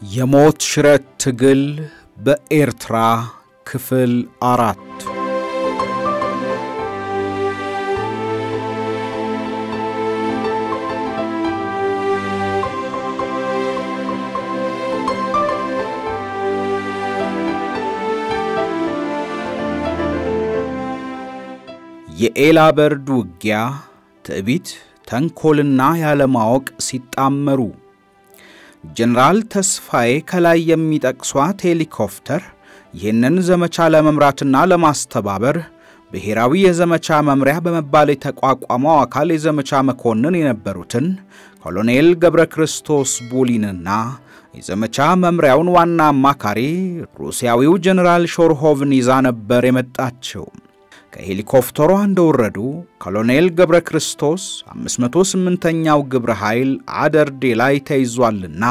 የሞት ሽረት ትግል በኤርትራ ክፍል አራት የኤላ በርድ ውጊያ ትዕቢት፣ ተንኰልና ያለማወቅ ሲጣመሩ ጀነራል ተስፋዬ ከላይ የሚጠቅሷት ሄሊኮፕተር ይህንን ዘመቻ ለመምራትና ለማስተባበር ብሔራዊ የዘመቻ መምሪያ በመባል የተቋቋመው አካል የዘመቻ መኮንን የነበሩትን ኮሎኔል ገብረ ክርስቶስ ቡሊንና የዘመቻ መምሪያውን ዋና አማካሪ ሩሲያዊው ጀነራል ሾርሆቭን ይዛ ነበር የመጣችው። ከሄሊኮፕተሯ እንደወረዱ ኮሎኔል ገብረ ክርስቶስ 508ኛው ግብረ ኃይል አደርዴ ላይ ተይዟልና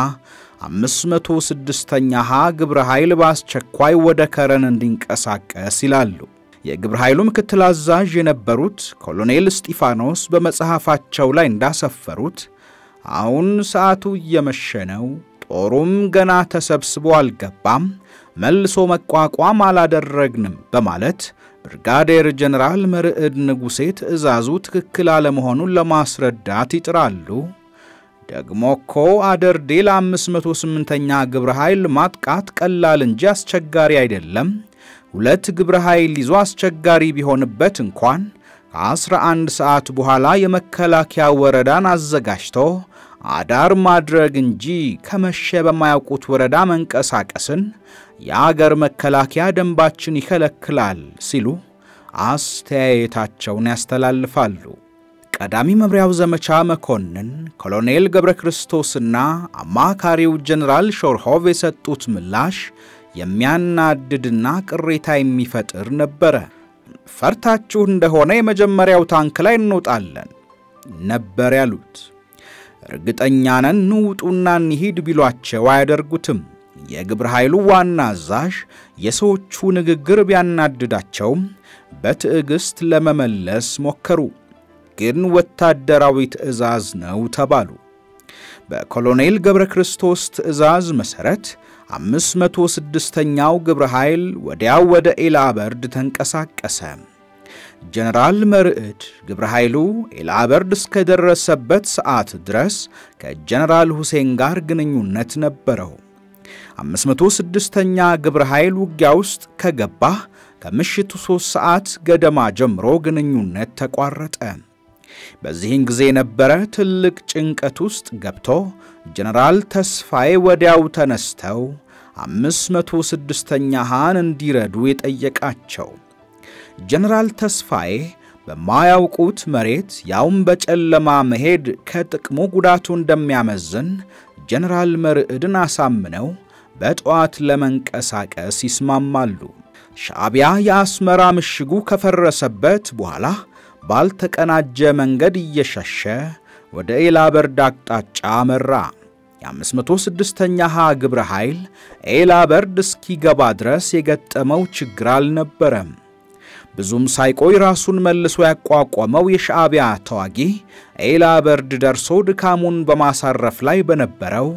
506ኛ ሀ ግብረ ኃይል በአስቸኳይ ወደ ከረን እንዲንቀሳቀስ ይላሉ። የግብረ ኃይሉ ምክትል አዛዥ የነበሩት ኮሎኔል እስጢፋኖስ በመጽሐፋቸው ላይ እንዳሰፈሩት አሁን ሰዓቱ እየመሸ ነው፣ ጦሩም ገና ተሰብስቦ አልገባም፣ መልሶ መቋቋም አላደረግንም በማለት ብርጋዴር ጀነራል መርዕድ ንጉሴ ትዕዛዙ ትክክል አለመሆኑን ለማስረዳት ይጥራሉ። ደግሞ እኮ አደርዴ ለ508ኛ ግብረ ኃይል ማጥቃት ቀላል እንጂ አስቸጋሪ አይደለም። ሁለት ግብረ ኃይል ይዞ አስቸጋሪ ቢሆንበት እንኳን ከ11 ሰዓት በኋላ የመከላከያ ወረዳን አዘጋጅቶ አዳር ማድረግ እንጂ ከመሸ በማያውቁት ወረዳ መንቀሳቀስን የአገር መከላከያ ደንባችን ይከለክላል ሲሉ አስተያየታቸውን ያስተላልፋሉ። ቀዳሚ መምሪያው ዘመቻ መኮንን ኮሎኔል ገብረ ክርስቶስና አማካሪው ጀነራል ሾርሆቭ የሰጡት ምላሽ የሚያናድድና ቅሬታ የሚፈጥር ነበረ። ፈርታችሁ እንደሆነ የመጀመሪያው ታንክ ላይ እንውጣለን ነበር ያሉት። እርግጠኛ ነን ንውጡና እንሂድ ቢሏቸው አያደርጉትም። የግብረ ኃይሉ ዋና አዛዥ የሰዎቹ ንግግር ቢያናድዳቸውም በትዕግሥት ለመመለስ ሞከሩ። ግን ወታደራዊ ትዕዛዝ ነው ተባሉ። በኮሎኔል ገብረ ክርስቶስ ትዕዛዝ መሠረት 506ኛው ግብረ ኃይል ወዲያው ወደ ኤላበርድ ተንቀሳቀሰ። ጀነራል መርዕድ ግብረ ኃይሉ ኤላበርድ እስከደረሰበት ሰዓት ድረስ ከጀነራል ሁሴን ጋር ግንኙነት ነበረው። 506ኛ ግብረ ኃይል ውጊያ ውስጥ ከገባ ከምሽቱ 3 ሰዓት ገደማ ጀምሮ ግንኙነት ተቋረጠ። በዚህን ጊዜ ነበረ ትልቅ ጭንቀት ውስጥ ገብቶ ጀነራል ተስፋዬ ወዲያው ተነስተው 506ኛ ሃን እንዲረዱ የጠየቃቸው። ጀነራል ተስፋዬ በማያውቁት መሬት ያውም በጨለማ መሄድ ከጥቅሙ ጉዳቱ እንደሚያመዝን ጀነራል መርዕድን አሳምነው በጠዋት ለመንቀሳቀስ ይስማማሉ። ሻዕቢያ የአስመራ ምሽጉ ከፈረሰበት በኋላ ባልተቀናጀ መንገድ እየሸሸ ወደ ኤላበርድ አቅጣጫ መራ። የ506ኛ ሀ ግብረ ኃይል ኤላበርድ እስኪገባ ድረስ የገጠመው ችግር አልነበረም። ብዙም ሳይቆይ ራሱን መልሶ ያቋቋመው የሻዕቢያ ተዋጊ ኤላበርድ ደርሶ ድካሙን በማሳረፍ ላይ በነበረው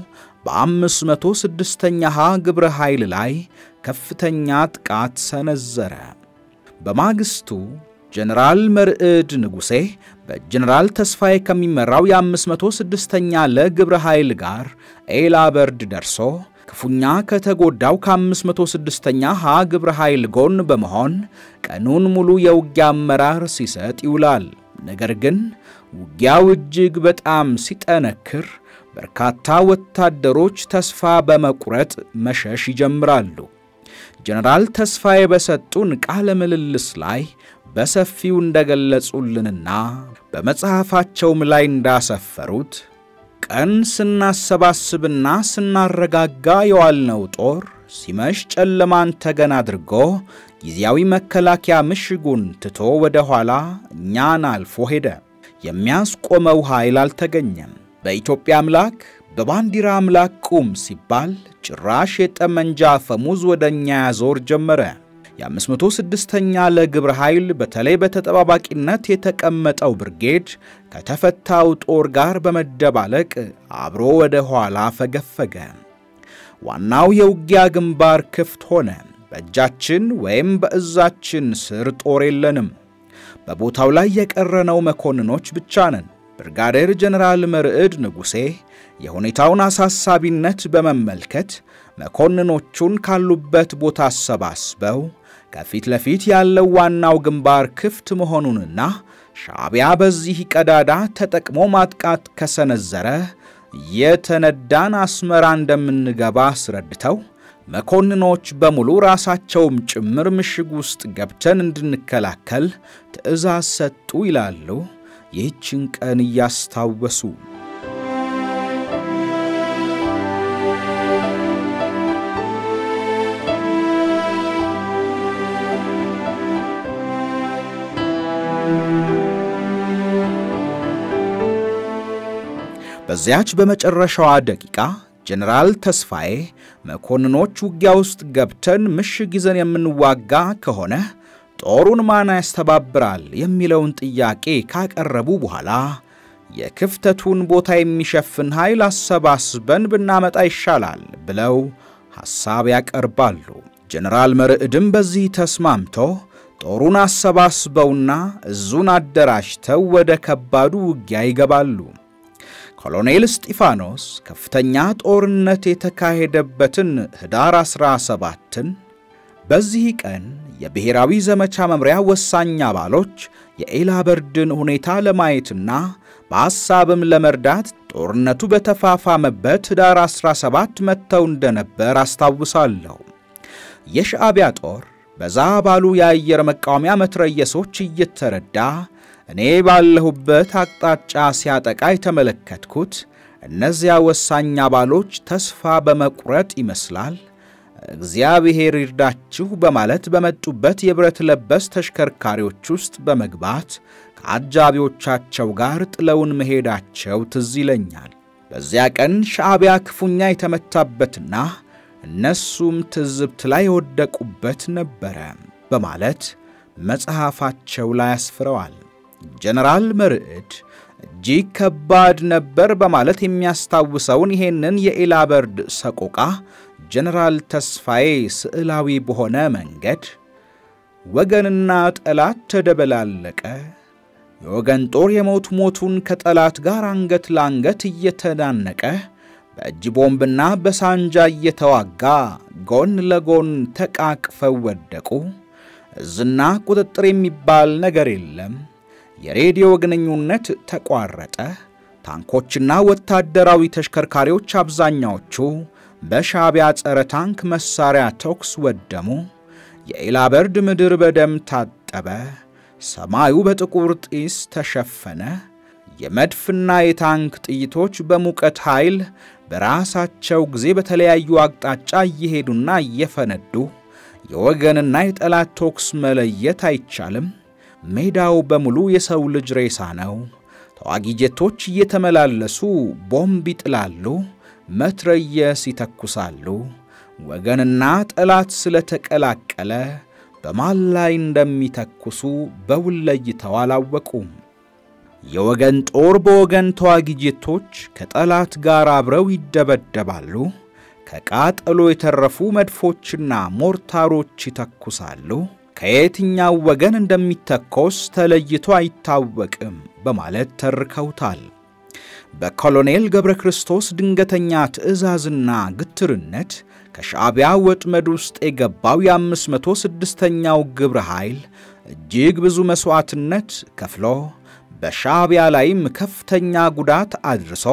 በ506ኛ ሀ ግብረ ኃይል ላይ ከፍተኛ ጥቃት ሰነዘረ። በማግስቱ ጀነራል መርዕድ ንጉሴ በጀነራል ተስፋዬ ከሚመራው የ506ኛ ለግብረ ኃይል ጋር ኤላበርድ ደርሶ ክፉኛ ከተጎዳው ከ506ኛ ሀ ግብረ ኃይል ጎን በመሆን ቀኑን ሙሉ የውጊያ አመራር ሲሰጥ ይውላል። ነገር ግን ውጊያው እጅግ በጣም ሲጠነክር በርካታ ወታደሮች ተስፋ በመቁረጥ መሸሽ ይጀምራሉ። ጀነራል ተስፋዬ በሰጡን ቃለ ምልልስ ላይ በሰፊው እንደገለጹልንና በመጽሐፋቸውም ላይ እንዳሰፈሩት ቀን ስናሰባስብና ስናረጋጋ የዋልነው ጦር ሲመሽ ጨለማን ተገን አድርጎ ጊዜያዊ መከላከያ ምሽጉን ትቶ ወደ ኋላ እኛን አልፎ ሄደ። የሚያስቆመው ኃይል አልተገኘም። በኢትዮጵያ አምላክ በባንዲራ አምላክ ቁም ሲባል ጭራሽ የጠመንጃ አፈሙዝ ወደ እኛ ያዞር ጀመረ። የ506ኛ ለግብረ ኃይል በተለይ በተጠባባቂነት የተቀመጠው ብርጌድ ከተፈታው ጦር ጋር በመደባለቅ አብሮ ወደ ኋላ ፈገፈገ። ዋናው የውጊያ ግንባር ክፍት ሆነ። በእጃችን ወይም በእዛችን ስር ጦር የለንም። በቦታው ላይ የቀረነው መኮንኖች ብቻ ነን። ብርጋዴር ጀነራል መርዕድ ንጉሴ የሁኔታውን አሳሳቢነት በመመልከት መኮንኖቹን ካሉበት ቦታ አሰባስበው ከፊት ለፊት ያለው ዋናው ግንባር ክፍት መሆኑንና ሻዕቢያ በዚህ ቀዳዳ ተጠቅሞ ማጥቃት ከሰነዘረ የተነዳን አስመራ እንደምንገባ አስረድተው መኮንኖች በሙሉ ራሳቸውም ጭምር ምሽግ ውስጥ ገብተን እንድንከላከል ትዕዛዝ ሰጡ ይላሉ ይህችን ቀን እያስታወሱ። በዚያች በመጨረሻዋ ደቂቃ ጀነራል ተስፋዬ መኮንኖች ውጊያ ውስጥ ገብተን ምሽግ ይዘን የምንዋጋ ከሆነ ጦሩን ማን ያስተባብራል የሚለውን ጥያቄ ካቀረቡ በኋላ የክፍተቱን ቦታ የሚሸፍን ኃይል አሰባስበን ብናመጣ ይሻላል ብለው ሐሳብ ያቀርባሉ። ጀነራል መርዕድም በዚህ ተስማምቶ ጦሩን አሰባስበውና እዙን አደራጅተው ወደ ከባዱ ውጊያ ይገባሉ። ኮሎኔል እስጢፋኖስ ከፍተኛ ጦርነት የተካሄደበትን ኅዳር 17ን በዚህ ቀን የብሔራዊ ዘመቻ መምሪያ ወሳኝ አባሎች የኤላበርድን ሁኔታ ለማየትና በሐሳብም ለመርዳት ጦርነቱ በተፋፋመበት ኅዳር 17 መጥተው እንደነበር አስታውሳለሁ። የሻዕቢያ ጦር በዛ ባሉ የአየር መቃወሚያ መትረየሶች እየተረዳ እኔ ባለሁበት አቅጣጫ ሲያጠቃ የተመለከትኩት እነዚያ ወሳኝ አባሎች ተስፋ በመቁረጥ ይመስላል እግዚአብሔር ይርዳችሁ በማለት በመጡበት የብረት ለበስ ተሽከርካሪዎች ውስጥ በመግባት ከአጃቢዎቻቸው ጋር ጥለውን መሄዳቸው ትዝ ይለኛል። በዚያ ቀን ሻዕቢያ ክፉኛ የተመታበትና እነሱም ትዝብት ላይ የወደቁበት ነበረ በማለት መጽሐፋቸው ላይ አስፍረዋል። ጀነራል መርዕድ እጅግ ከባድ ነበር በማለት የሚያስታውሰውን ይሄንን የኤላበርድ ሰቆቃ ጀነራል ተስፋዬ ስዕላዊ በሆነ መንገድ ወገንና ጠላት ተደበላለቀ፣ የወገን ጦር የሞት ሞቱን ከጠላት ጋር አንገት ለአንገት እየተናነቀ በእጅ ቦምብና በሳንጃ እየተዋጋ ጎን ለጎን ተቃቅፈው ወደቁ። እዝና ቁጥጥር የሚባል ነገር የለም። የሬዲዮ ግንኙነት ተቋረጠ። ታንኮችና ወታደራዊ ተሽከርካሪዎች አብዛኛዎቹ በሻዕቢያ ጸረ ታንክ መሳሪያ ተኩስ ወደሙ። የኤላበርድ ምድር በደም ታጠበ። ሰማዩ በጥቁር ጢስ ተሸፈነ። የመድፍና የታንክ ጥይቶች በሙቀት ኃይል በራሳቸው ጊዜ በተለያዩ አቅጣጫ እየሄዱና እየፈነዱ የወገንና የጠላት ተኩስ መለየት አይቻልም። ሜዳው በሙሉ የሰው ልጅ ሬሳ ነው። ተዋጊ ጀቶች እየተመላለሱ ቦምብ ይጥላሉ፣ መትረየስ ይተኩሳሉ። ወገንና ጠላት ስለተቀላቀለ በማን ላይ እንደሚተኩሱ በውል ለይተው አላወቁም። የወገን ጦር በወገን ተዋጊ ጀቶች ከጠላት ጋር አብረው ይደበደባሉ። ከቃጠሎ የተረፉ መድፎችና ሞርታሮች ይተኩሳሉ። ከየትኛው ወገን እንደሚተኮስ ተለይቶ አይታወቅም በማለት ተርከውታል። በኮሎኔል ገብረ ክርስቶስ ድንገተኛ ትዕዛዝና ግትርነት ከሻዕቢያ ወጥመድ ውስጥ የገባው የአምስት መቶ ስድስተኛው ግብረ ኃይል እጅግ ብዙ መሥዋዕትነት ከፍሎ በሻዕቢያ ላይም ከፍተኛ ጉዳት አድርሶ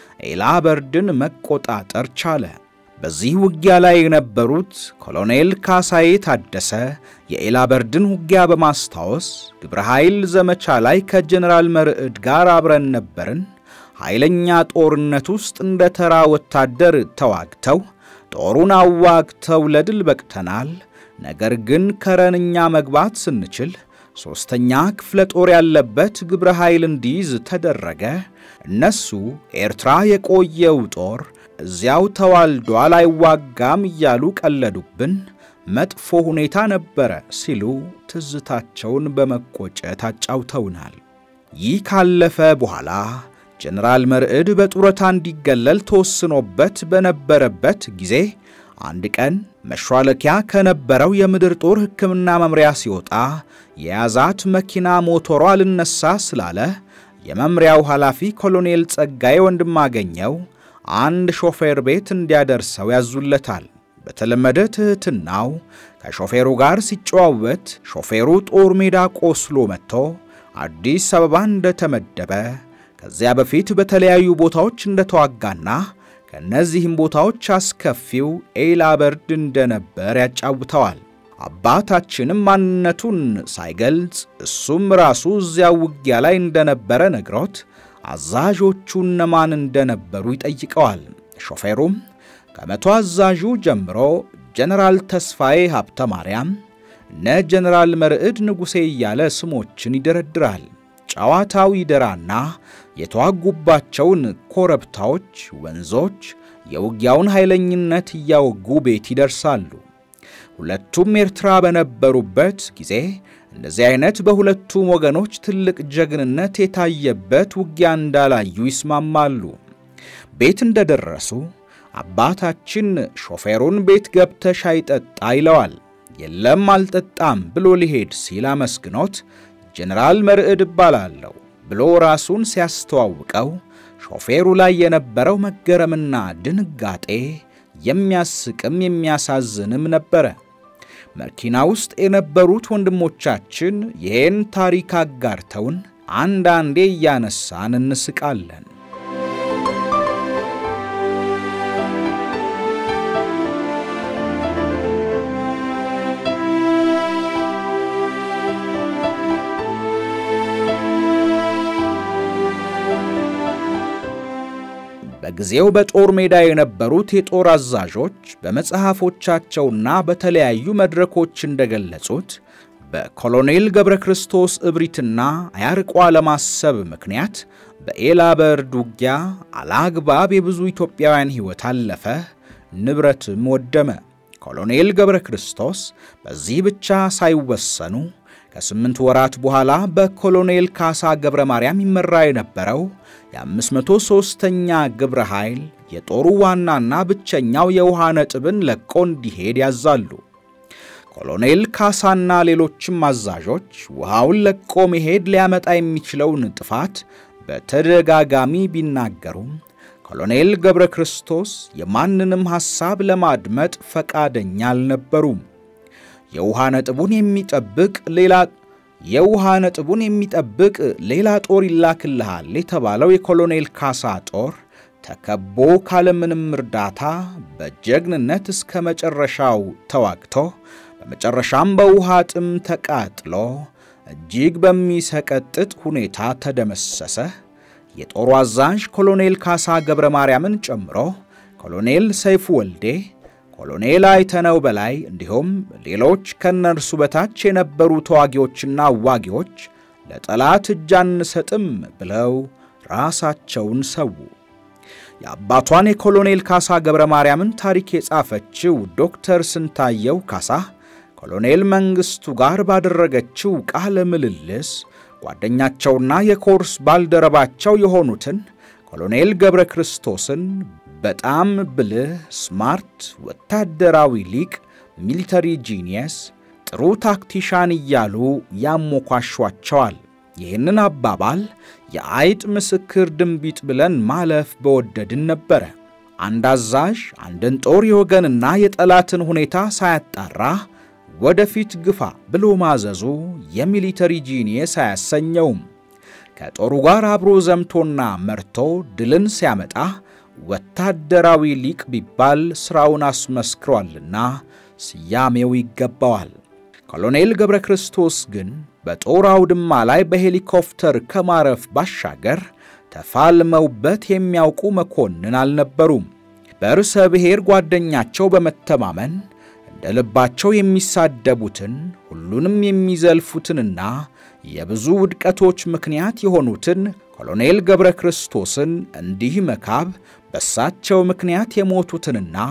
ኤላበርድን መቆጣጠር ቻለ። በዚህ ውጊያ ላይ የነበሩት ኮሎኔል ካሳዬ ታደሰ የኤላበርድን ውጊያ በማስታወስ ግብረ ኃይል ዘመቻ ላይ ከጀኔራል መርዕድ ጋር አብረን ነበርን። ኃይለኛ ጦርነት ውስጥ እንደ ተራ ወታደር ተዋግተው ጦሩን አዋግተው ለድል በቅተናል። ነገር ግን ከረንኛ መግባት ስንችል ሦስተኛ ክፍለ ጦር ያለበት ግብረ ኃይል እንዲይዝ ተደረገ። እነሱ ኤርትራ የቆየው ጦር እዚያው ተዋልዷል፣ አይዋጋም እያሉ ቀለዱብን። መጥፎ ሁኔታ ነበረ ሲሉ ትዝታቸውን በመቆጨት አጫውተውናል። ይህ ካለፈ በኋላ ጀነራል መርዕድ በጡረታ እንዲገለል ተወስኖበት በነበረበት ጊዜ አንድ ቀን መሿለኪያ ከነበረው የምድር ጦር ሕክምና መምሪያ ሲወጣ የያዛት መኪና ሞተሯ ልነሳ ስላለ የመምሪያው ኃላፊ ኮሎኔል ጸጋዬ ወንድማገኘው አንድ ሾፌር ቤት እንዲያደርሰው ያዙለታል። በተለመደ ትሕትናው ከሾፌሩ ጋር ሲጨዋወት ሾፌሩ ጦር ሜዳ ቆስሎ መጥቶ አዲስ አበባ እንደተመደበ ከዚያ በፊት በተለያዩ ቦታዎች እንደተዋጋና ከእነዚህም ቦታዎች አስከፊው ኤላ በርድ እንደነበር ያጫውተዋል። አባታችንም ማንነቱን ሳይገልጽ እሱም ራሱ እዚያው ውጊያ ላይ እንደነበረ ነግሮት አዛዦቹ እነማን እንደነበሩ ይጠይቀዋል። ሾፌሩም ከመቶ አዛዡ ጀምሮ ጀነራል ተስፋዬ ሀብተ ማርያም፣ እነ ጀነራል መርዕድ ንጉሴ እያለ ስሞችን ይደረድራል። ጨዋታው ይደራና የተዋጉባቸውን ኮረብታዎች፣ ወንዞች፣ የውጊያውን ኃይለኝነት እያወጉ ቤት ይደርሳሉ። ሁለቱም ኤርትራ በነበሩበት ጊዜ እንደዚህ አይነት በሁለቱም ወገኖች ትልቅ ጀግንነት የታየበት ውጊያ እንዳላዩ ይስማማሉ። ቤት እንደደረሱ አባታችን ሾፌሩን ቤት ገብተህ ሻይ ጠጣ ይለዋል። የለም አልጠጣም ብሎ ሊሄድ ሲል አመስግኖት ጀነራል መርዕድ እባላለሁ ብሎ ራሱን ሲያስተዋውቀው ሾፌሩ ላይ የነበረው መገረምና ድንጋጤ የሚያስቅም የሚያሳዝንም ነበረ። መኪና ውስጥ የነበሩት ወንድሞቻችን ይህን ታሪክ አጋርተውን አንዳንዴ እያነሳን እንስቃለን። በጊዜው በጦር ሜዳ የነበሩት የጦር አዛዦች በመጽሐፎቻቸውና በተለያዩ መድረኮች እንደገለጹት በኮሎኔል ገብረ ክርስቶስ እብሪትና አያርቆ አለማሰብ ምክንያት በኤላ በርድ ውጊያ አላግባብ የብዙ ኢትዮጵያውያን ሕይወት አለፈ፣ ንብረትም ወደመ። ኮሎኔል ገብረ ክርስቶስ በዚህ ብቻ ሳይወሰኑ ከስምንት ወራት በኋላ በኮሎኔል ካሳ ገብረ ማርያም ይመራ የነበረው የ503ኛ ግብረ ኃይል የጦሩ ዋናና ብቸኛው የውሃ ነጥብን ለቆ እንዲሄድ ያዛሉ። ኮሎኔል ካሳና ሌሎችም አዛዦች ውሃውን ለቆ መሄድ ሊያመጣ የሚችለውን ጥፋት በተደጋጋሚ ቢናገሩም ኮሎኔል ገብረ ክርስቶስ የማንንም ሐሳብ ለማድመጥ ፈቃደኛ አልነበሩም። የውሃ ነጥቡን የሚጠብቅ ሌላ የውሃ ነጥቡን የሚጠብቅ ሌላ ጦር ይላክልሃል የተባለው የኮሎኔል ካሳ ጦር ተከቦ ካለምንም እርዳታ በጀግንነት እስከ መጨረሻው ተዋግቶ በመጨረሻም በውሃ ጥም ተቃጥሎ እጅግ በሚሰቀጥጥ ሁኔታ ተደመሰሰ። የጦሩ አዛዥ ኮሎኔል ካሳ ገብረ ማርያምን ጨምሮ ኮሎኔል ሰይፉ ወልዴ ኮሎኔል አይተነው በላይ እንዲሁም ሌሎች ከነርሱ በታች የነበሩ ተዋጊዎችና አዋጊዎች ለጠላት እጅ አንሰጥም ብለው ራሳቸውን ሰው። የአባቷን የኮሎኔል ካሳ ገብረ ማርያምን ታሪክ የጻፈችው ዶክተር ስንታየው ካሳ ኮሎኔል መንግሥቱ ጋር ባደረገችው ቃለ ምልልስ ጓደኛቸውና የኮርስ ባልደረባቸው የሆኑትን ኮሎኔል ገብረ ክርስቶስን በጣም ብልህ፣ ስማርት፣ ወታደራዊ ሊቅ፣ ሚሊተሪ ጂኒየስ፣ ጥሩ ታክቲሻን እያሉ ያሞኳሿቸዋል። ይህንን አባባል የአይጥ ምስክር ድንቢጥ ብለን ማለፍ በወደድን ነበረ። አንድ አዛዥ አንድን ጦር የወገንና የጠላትን ሁኔታ ሳያጣራ ወደፊት ግፋ ብሎ ማዘዙ የሚሊተሪ ጂኒየስ አያሰኘውም። ከጦሩ ጋር አብሮ ዘምቶና መርቶ ድልን ሲያመጣ ወታደራዊ ሊቅ ቢባል ሥራውን አስመስክሯልና ስያሜው ይገባዋል። ኮሎኔል ገብረ ክርስቶስ ግን በጦር አውድማ ላይ በሄሊኮፕተር ከማረፍ ባሻገር ተፋልመውበት የሚያውቁ መኮንን አልነበሩም። በርዕሰ ብሔር ጓደኛቸው በመተማመን እንደ ልባቸው የሚሳደቡትን ሁሉንም የሚዘልፉትንና የብዙ ውድቀቶች ምክንያት የሆኑትን ኮሎኔል ገብረ ክርስቶስን እንዲህ መካብ በሳቸው ምክንያት የሞቱትንና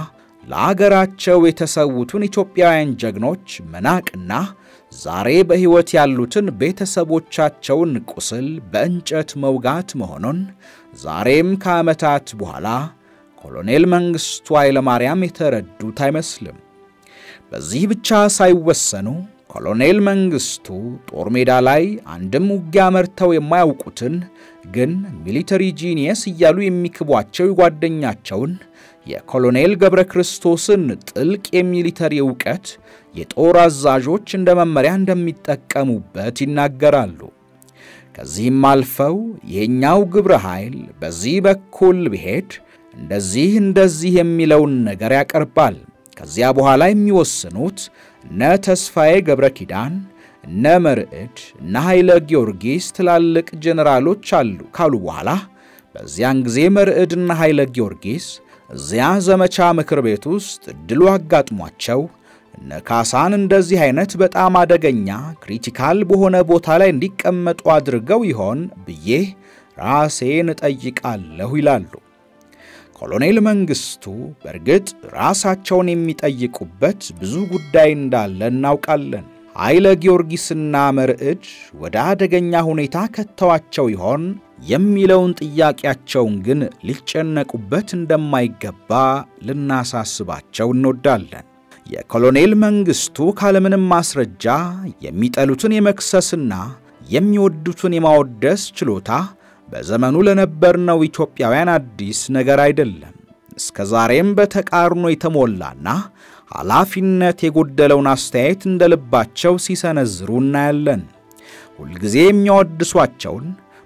ለአገራቸው የተሰዉትን ኢትዮጵያውያን ጀግኖች መናቅና ዛሬ በሕይወት ያሉትን ቤተሰቦቻቸውን ቁስል በእንጨት መውጋት መሆኑን ዛሬም ከዓመታት በኋላ ኮሎኔል መንግሥቱ ኃይለማርያም የተረዱት አይመስልም። በዚህ ብቻ ሳይወሰኑ ኮሎኔል መንግሥቱ ጦር ሜዳ ላይ አንድም ውጊያ መርተው የማያውቁትን ግን ሚሊተሪ ጂኒየስ እያሉ የሚክቧቸው የጓደኛቸውን የኮሎኔል ገብረ ክርስቶስን ጥልቅ የሚሊተሪ ዕውቀት የጦር አዛዦች እንደ መመሪያ እንደሚጠቀሙበት ይናገራሉ። ከዚህም አልፈው ይሄኛው ግብረ ኃይል በዚህ በኩል ቢሄድ እንደዚህ እንደዚህ የሚለውን ነገር ያቀርባል። ከዚያ በኋላ የሚወስኑት እነ ተስፋዬ ገብረ ኪዳን፣ እነ መርዕድ፣ እነ ኃይለ ጊዮርጊስ ትላልቅ ጄኔራሎች አሉ ካሉ በኋላ በዚያን ጊዜ መርዕድና ኃይለ ጊዮርጊስ እዚያ ዘመቻ ምክር ቤት ውስጥ እድሉ አጋጥሟቸው እነ ካሳን እንደዚህ አይነት በጣም አደገኛ ክሪቲካል በሆነ ቦታ ላይ እንዲቀመጡ አድርገው ይሆን ብዬ ራሴን እጠይቃለሁ ይላሉ። ኮሎኔል መንግሥቱ በእርግጥ ራሳቸውን የሚጠይቁበት ብዙ ጉዳይ እንዳለ እናውቃለን። ኃይለ ጊዮርጊስና መርዕድ ወደ አደገኛ ሁኔታ ከተዋቸው ይሆን የሚለውን ጥያቄያቸውን ግን ሊጨነቁበት እንደማይገባ ልናሳስባቸው እንወዳለን። የኮሎኔል መንግሥቱ ካለምንም ማስረጃ የሚጠሉትን የመክሰስና የሚወዱትን የማወደስ ችሎታ በዘመኑ ለነበርነው ኢትዮጵያውያን አዲስ ነገር አይደለም። እስከ ዛሬም በተቃርኖ የተሞላና ኃላፊነት የጎደለውን አስተያየት እንደ ልባቸው ሲሰነዝሩ እናያለን። ሁልጊዜ የሚያወድሷቸውን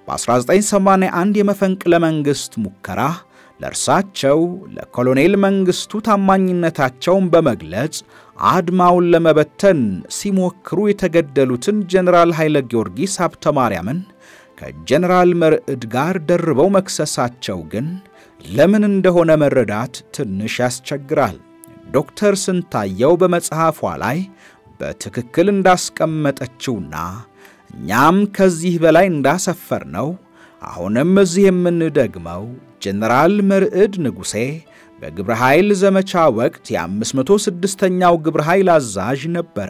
በ1981 የመፈንቅለ መንግሥት ሙከራ ለእርሳቸው ለኮሎኔል መንግሥቱ ታማኝነታቸውን በመግለጽ አድማውን ለመበተን ሲሞክሩ የተገደሉትን ጀኔራል ኃይለ ጊዮርጊስ ሀብተ ማርያምን ከጀኔራል መርዕድ ጋር ደርበው መክሰሳቸው ግን ለምን እንደሆነ መረዳት ትንሽ ያስቸግራል። ዶክተር ስንታየው በመጽሐፏ ላይ በትክክል እንዳስቀመጠችውና እኛም ከዚህ በላይ እንዳሰፈር ነው አሁንም እዚህ የምንደግመው ጀነራል መርዕድ ንጉሴ በግብረ ኃይል ዘመቻ ወቅት የ506ኛው ግብረ ኃይል አዛዥ ነበረ።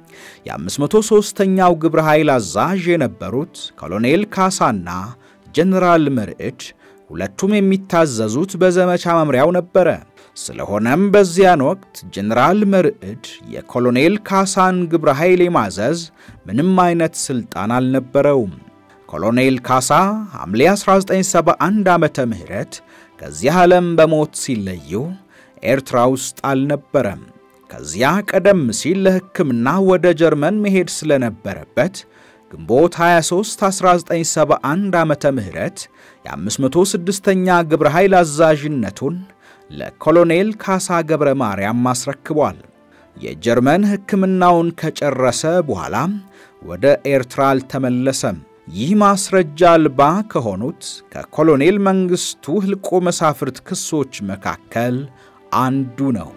የ503ኛው ግብረ ኃይል አዛዥ የነበሩት ኮሎኔል ካሳና ጀነራል መርዕድ ሁለቱም የሚታዘዙት በዘመቻ መምሪያው ነበረ። ስለሆነም በዚያን ወቅት ጀነራል መርዕድ የኮሎኔል ካሳን ግብረ ኃይል የማዘዝ ምንም አይነት ሥልጣን አልነበረውም። ኮሎኔል ካሳ ሐምሌ 1971 ዓመተ ምህረት ከዚህ ዓለም በሞት ሲለዩ ኤርትራ ውስጥ አልነበረም። ከዚያ ቀደም ሲል ለሕክምና ወደ ጀርመን መሄድ ስለነበረበት ግንቦት 23 1971 ዓመተ ምህረት የ506ኛ ግብረ ኃይል አዛዥነቱን ለኮሎኔል ካሳ ገብረ ማርያም አስረክቧል። የጀርመን ሕክምናውን ከጨረሰ በኋላም ወደ ኤርትራ አልተመለሰም። ይህ ማስረጃ አልባ ከሆኑት ከኮሎኔል መንግሥቱ ሕልቆ መሳፍርት ክሶች መካከል አንዱ ነው።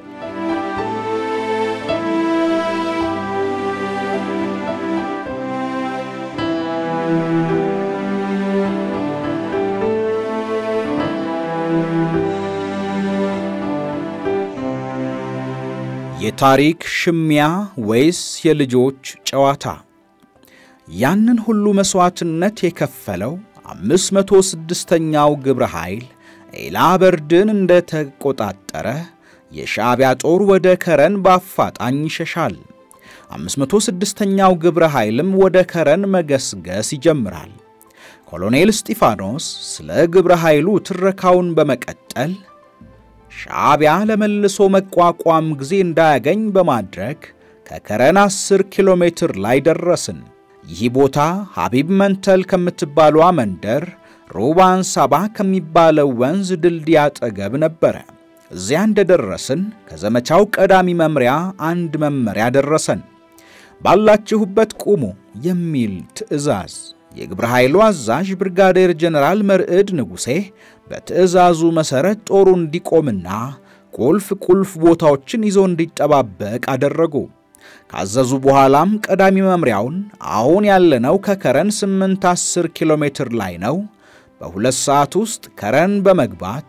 የታሪክ ሽሚያ ወይስ የልጆች ጨዋታ? ያንን ሁሉ መሥዋዕትነት የከፈለው 506ኛው ግብረ ኃይል ኤላ በርድን እንደ ተቆጣጠረ የሻዕቢያ ጦር ወደ ከረን በአፋጣኝ ይሸሻል። 506ኛው ግብረ ኃይልም ወደ ከረን መገስገስ ይጀምራል። ኮሎኔል እስጢፋኖስ ስለ ግብረ ኃይሉ ትረካውን በመቀጠል ሻዕቢያ ለመልሶ መቋቋም ጊዜ እንዳያገኝ በማድረግ ከከረን 10 ኪሎ ሜትር ላይ ደረስን። ይህ ቦታ ሐቢብ መንተል ከምትባሏ መንደር ሮባን ሳባ ከሚባለው ወንዝ ድልድይ አጠገብ ነበረ። እዚያ እንደደረስን ከዘመቻው ቀዳሚ መምሪያ አንድ መመሪያ ደረሰን። ባላችሁበት ቁሙ የሚል ትዕዛዝ። የግብረ ኃይሉ አዛዥ ብርጋዴር ጀነራል መርዕድ ንጉሴ በትዕዛዙ መሠረት ጦሩ እንዲቆምና ቁልፍ ቁልፍ ቦታዎችን ይዞ እንዲጠባበቅ አደረጉ። ካዘዙ በኋላም ቀዳሚ መምሪያውን አሁን ያለነው ከከረን 8 10 ኪሎ ሜትር ላይ ነው፣ በሁለት ሰዓት ውስጥ ከረን በመግባት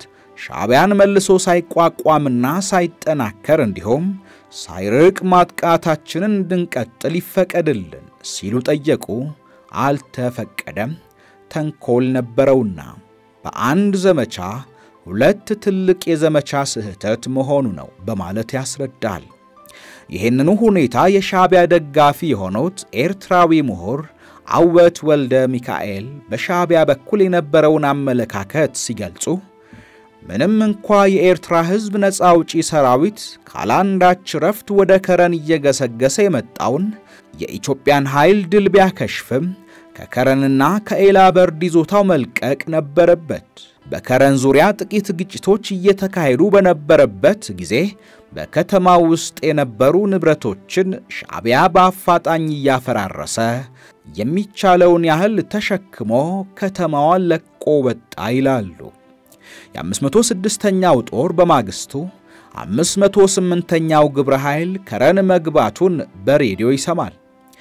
ሻዕቢያን መልሶ ሳይቋቋምና ሳይጠናከር እንዲሁም ሳይርቅ ማጥቃታችንን እንድንቀጥል ይፈቀድልን ሲሉ ጠየቁ። አልተፈቀደም፣ ተንኮል ነበረውና በአንድ ዘመቻ ሁለት ትልቅ የዘመቻ ስህተት መሆኑ ነው በማለት ያስረዳል። ይህንኑ ሁኔታ የሻዕቢያ ደጋፊ የሆኑት ኤርትራዊ ምሁር አወት ወልደ ሚካኤል በሻዕቢያ በኩል የነበረውን አመለካከት ሲገልጹ ምንም እንኳ የኤርትራ ሕዝብ ነፃ አውጪ ሰራዊት ካላንዳች ረፍት ወደ ከረን እየገሰገሰ የመጣውን የኢትዮጵያን ኃይል ድል ቢያከሽፍም ከከረንና ከኤላ በርድ ይዞታው መልቀቅ ነበረበት። በከረን ዙሪያ ጥቂት ግጭቶች እየተካሄዱ በነበረበት ጊዜ በከተማ ውስጥ የነበሩ ንብረቶችን ሻዕቢያ በአፋጣኝ እያፈራረሰ የሚቻለውን ያህል ተሸክሞ ከተማዋን ለቆ ወጣ ይላሉ። የ506ኛው ጦር በማግስቱ 508ኛው ግብረ ኃይል ከረን መግባቱን በሬዲዮ ይሰማል።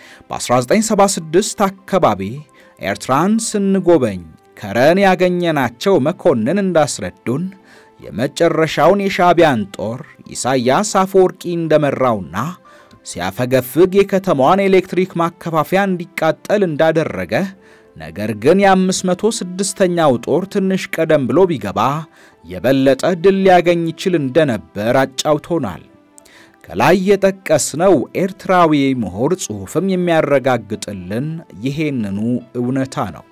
በ1976 አካባቢ ኤርትራን ስንጎበኝ ከረን ያገኘናቸው መኮንን እንዳስረዱን የመጨረሻውን የሻዕቢያን ጦር ኢሳያስ አፈወርቂ እንደመራውና ሲያፈገፍግ የከተማዋን ኤሌክትሪክ ማከፋፈያ እንዲቃጠል እንዳደረገ ነገር ግን የ506ኛው ጦር ትንሽ ቀደም ብሎ ቢገባ የበለጠ ድል ሊያገኝ ይችል እንደነበር አጫውቶናል። ከላይ የጠቀስነው ኤርትራዊ ምሁር ጽሑፍም የሚያረጋግጥልን ይሄንኑ እውነታ ነው።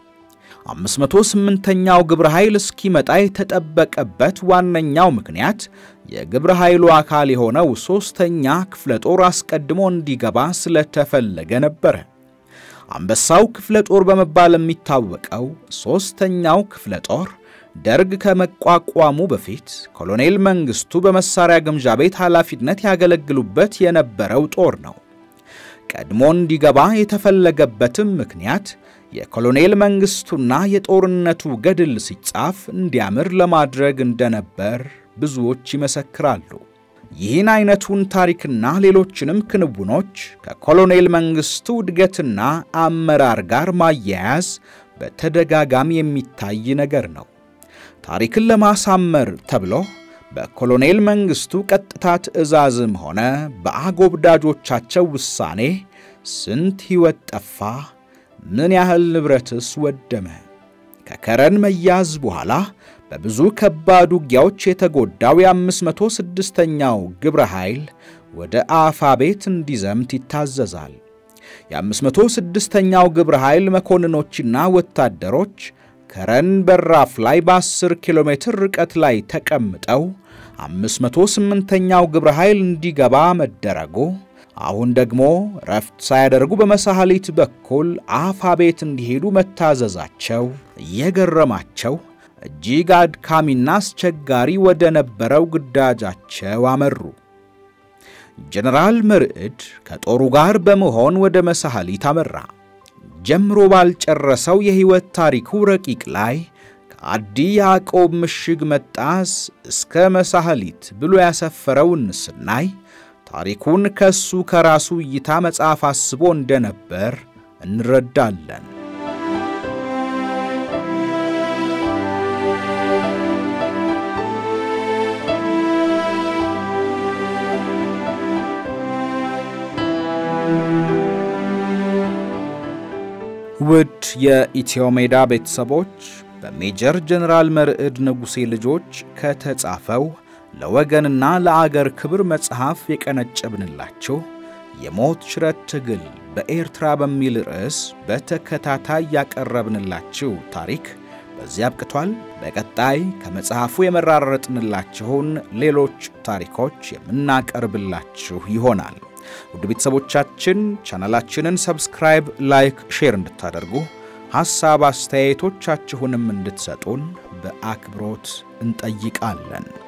508ኛው ግብረ ኃይል እስኪመጣ የተጠበቀበት ዋነኛው ምክንያት የግብረ ኃይሉ አካል የሆነው ሦስተኛ ክፍለ ጦር አስቀድሞ እንዲገባ ስለተፈለገ ነበረ። አንበሳው ክፍለ ጦር በመባል የሚታወቀው ሦስተኛው ክፍለ ጦር ደርግ ከመቋቋሙ በፊት ኮሎኔል መንግሥቱ በመሳሪያ ግምጃ ቤት ኃላፊነት ያገለግሉበት የነበረው ጦር ነው። ቀድሞ እንዲገባ የተፈለገበትም ምክንያት የኮሎኔል መንግሥቱና የጦርነቱ ገድል ሲጻፍ እንዲያምር ለማድረግ እንደነበር ብዙዎች ይመሰክራሉ። ይህን አይነቱን ታሪክና ሌሎችንም ክንውኖች ከኮሎኔል መንግሥቱ እድገትና አመራር ጋር ማያያዝ በተደጋጋሚ የሚታይ ነገር ነው። ታሪክን ለማሳመር ተብሎ በኮሎኔል መንግሥቱ ቀጥታ ትዕዛዝም ሆነ በአጎብዳጆቻቸው ውሳኔ ስንት ሕይወት ጠፋ? ምን ያህል ንብረትስ ወደመ? ከከረን መያዝ በኋላ በብዙ ከባድ ውጊያዎች የተጎዳው የ506ኛው ግብረ ኃይል ወደ አፋ ቤት እንዲዘምት ይታዘዛል። የ506ኛው ግብረ ኃይል መኮንኖችና ወታደሮች ከረን በራፍ ላይ በ10 ኪሎ ሜትር ርቀት ላይ ተቀምጠው 508ኛው ግብረ ኃይል እንዲገባ መደረጉ አሁን ደግሞ ረፍት ሳያደርጉ በመሳሐሊት በኩል አፋ ቤት እንዲሄዱ መታዘዛቸው እየገረማቸው እጅግ አድካሚና አስቸጋሪ ወደ ነበረው ግዳጃቸው አመሩ። ጀነራል መርዕድ ከጦሩ ጋር በመሆን ወደ መሳሐሊት አመራ። ጀምሮ ባልጨረሰው የሕይወት ታሪኩ ረቂቅ ላይ ከአዲ ያዕቆብ ምሽግ መጣስ እስከ መሳሐሊት ብሎ ያሰፈረውን ስናይ ታሪኩን ከሱ ከራሱ እይታ መጽሐፍ አስቦ እንደነበር እንረዳለን። ውድ የኢትዮ ሜዳ ቤተሰቦች በሜጀር ጀነራል መርዕድ ንጉሴ ልጆች ከተጻፈው ለወገንና ለአገር ክብር መጽሐፍ የቀነጨብንላችሁ የሞት ሽረት ትግል በኤርትራ በሚል ርዕስ በተከታታይ ያቀረብንላችሁ ታሪክ በዚህ አብቅቷል። በቀጣይ ከመጽሐፉ የመራረጥንላችሁን ሌሎች ታሪኮች የምናቀርብላችሁ ይሆናል። ውድ ቤተሰቦቻችን ቻናላችንን ሰብስክራይብ፣ ላይክ፣ ሼር እንድታደርጉ ሐሳብ አስተያየቶቻችሁንም እንድትሰጡን በአክብሮት እንጠይቃለን።